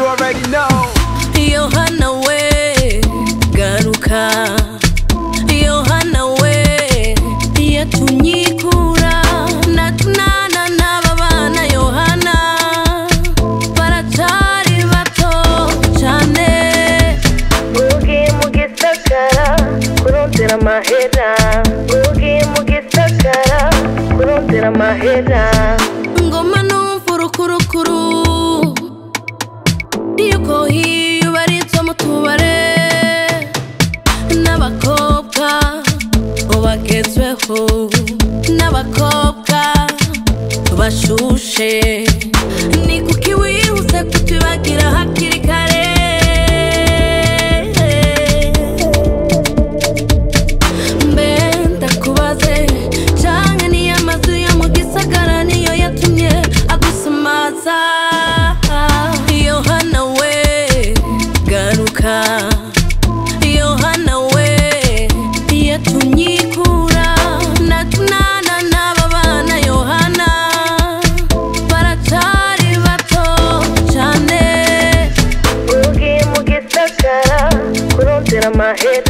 already know. yohana we garuka yohana we yatunyikura natunana n'aba bana yohana baracari bato cane ugiye mu gisagara kurondera amahera ugiye mu gisagara kurondera amahera ngoma numva urukurukuru yuko hiyo baritwa mu tubare n'abakobwa bagezweho n'abakobwa bashushe ni kuki wihuse kutubagira hakiri kare mbe ndakubaze canke niyo amazu yo mu gisagara niyo yatumye agusumaza yohana we garuka yohana we yatunyikura natunana n'aba bana yohana baracari bato cane ugiye mu gisagara kurondera amahera